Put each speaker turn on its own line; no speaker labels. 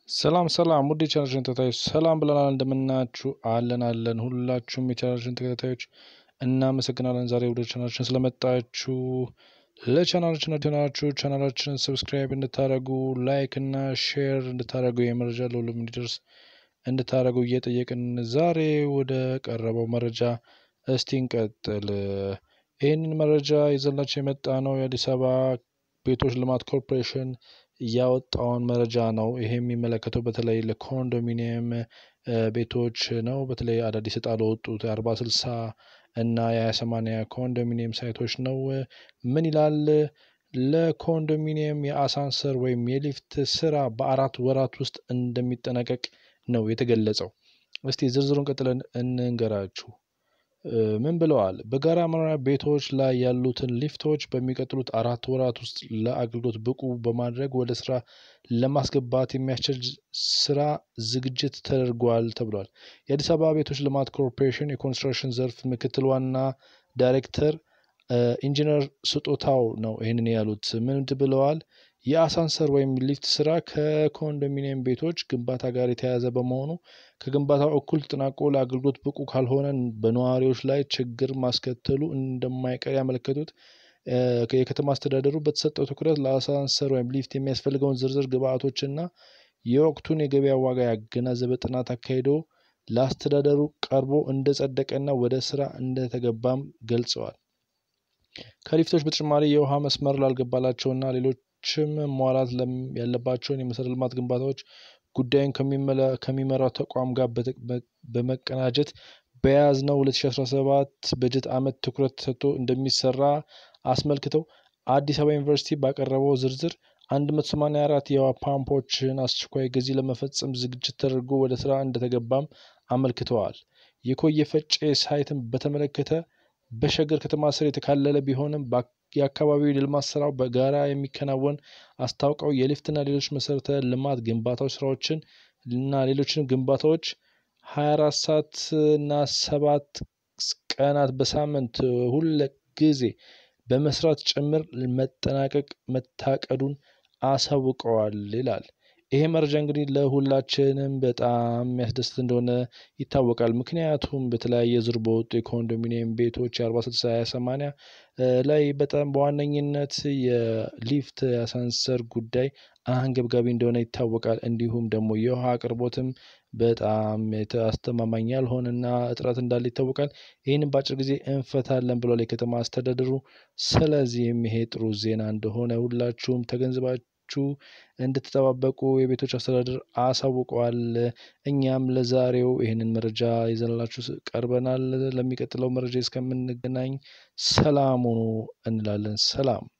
ሰላም ሰላም ውድ የቻናላችን ተከታታዮች ሰላም ብለናል። እንደምናችሁ አለን አለን። ሁላችሁም የቻናላችን ተከታታዮች እናመሰግናለን። ዛሬ ወደ ቻናላችን ስለመጣችሁ ለቻናላችን ናችሁ ቻናላችንን ሰብስክራይብ እንድታደርጉ ላይክ እና ሼር እንድታደርጉ የመረጃ ለሁሉም እንዲደርስ እንድታደርጉ እየጠየቅን ዛሬ ወደ ቀረበው መረጃ እስቲ እንቀጥል። ይህንን መረጃ ይዘላቸው የመጣ ነው የአዲስ አበባ ቤቶች ልማት ኮርፖሬሽን ያወጣውን መረጃ ነው። ይሄ የሚመለከተው በተለይ ለኮንዶሚኒየም ቤቶች ነው። በተለይ አዳዲስ እጣ ለወጡት የአርባ ስልሳ እና የሀያ ሰማንያ ኮንዶሚኒየም ሳይቶች ነው። ምን ይላል? ለኮንዶሚኒየም የአሳንሰር ወይም የሊፍት ስራ በአራት ወራት ውስጥ እንደሚጠናቀቅ ነው የተገለጸው። እስቲ ዝርዝሩን ቀጥለን እንንገራችሁ። ምን ብለዋል? በጋራ መኖሪያ ቤቶች ላይ ያሉትን ሊፍቶች በሚቀጥሉት አራት ወራት ውስጥ ለአገልግሎት ብቁ በማድረግ ወደ ስራ ለማስገባት የሚያስችል ስራ ዝግጅት ተደርጓል ተብሏል። የአዲስ አበባ ቤቶች ልማት ኮርፖሬሽን የኮንስትራክሽን ዘርፍ ምክትል ዋና ዳይሬክተር ኢንጂነር ስጦታው ነው ይህንን ያሉት። ምን ብለዋል? የአሳንሰር ወይም ሊፍት ስራ ከኮንዶሚኒየም ቤቶች ግንባታ ጋር የተያያዘ በመሆኑ ከግንባታው እኩል ተጠናቆ ለአገልግሎት ብቁ ካልሆነ በነዋሪዎች ላይ ችግር ማስከተሉ እንደማይቀር ያመለከቱት የከተማ አስተዳደሩ በተሰጠው ትኩረት ለአሳንሰር ወይም ሊፍት የሚያስፈልገውን ዝርዝር ግብአቶችና የወቅቱን የገበያ ዋጋ ያገናዘበ ጥናት አካሂዶ ለአስተዳደሩ ቀርቦ እንደጸደቀና ወደ ስራ እንደተገባም ገልጸዋል። ከሊፍቶች በተጨማሪ የውሃ መስመር ላልገባላቸውና ሌሎችም መሟላት ያለባቸውን የመሰረተ ልማት ግንባታዎች ጉዳዩን ከሚመራው ተቋም ጋር በመቀናጀት በያዝነው 2017 በጀት ዓመት ትኩረት ተሰጥቶ እንደሚሰራ አስመልክተው አዲስ አበባ ዩኒቨርሲቲ ባቀረበው ዝርዝር 184 የውሃ ፓምፖችን አስቸኳይ ጊዜ ለመፈጸም ዝግጅት ተደርጎ ወደ ስራ እንደተገባም አመልክተዋል። የኮየ ፈጬ ሳይትን በተመለከተ በሸገር ከተማ ስር የተካለለ ቢሆንም የአካባቢው የልማት ስራው በጋራ የሚከናወን አስታውቀው የሊፍትና ሌሎች መሰረተ ልማት ግንባታዎች ስራዎችን እና ሌሎችን ግንባታዎች 24 ሰዓት እና ሰባት ቀናት በሳምንት ሁለ ጊዜ በመስራት ጭምር መጠናቀቅ መታቀዱን አሳውቀዋል ይላል። ይሄ መረጃ እንግዲህ ለሁላችንም በጣም የሚያስደስት እንደሆነ ይታወቃል። ምክንያቱም በተለያየ ዙር በወጡ የኮንዶሚኒየም ቤቶች የአርባ ስልሳ ሀያ ሰማንያ ላይ በጣም በዋነኝነት የሊፍት የአሳንሰር ጉዳይ አንገብጋቢ እንደሆነ ይታወቃል። እንዲሁም ደግሞ የውሃ አቅርቦትም በጣም አስተማማኝ ያልሆነና እጥረት እንዳለ ይታወቃል። ይህንን በአጭር ጊዜ እንፈታለን ብሏል የከተማ አስተዳደሩ። ስለዚህም ይሄ ጥሩ ዜና እንደሆነ ሁላችሁም ተገንዝባችሁ እንድትጠባበቁ የቤቶች አስተዳደር አሳውቀዋል። እኛም ለዛሬው ይህንን መረጃ ይዘንላችሁ ቀርበናል። ለሚቀጥለው መረጃ እስከምንገናኝ ሰላም ሁኑ እንላለን። ሰላም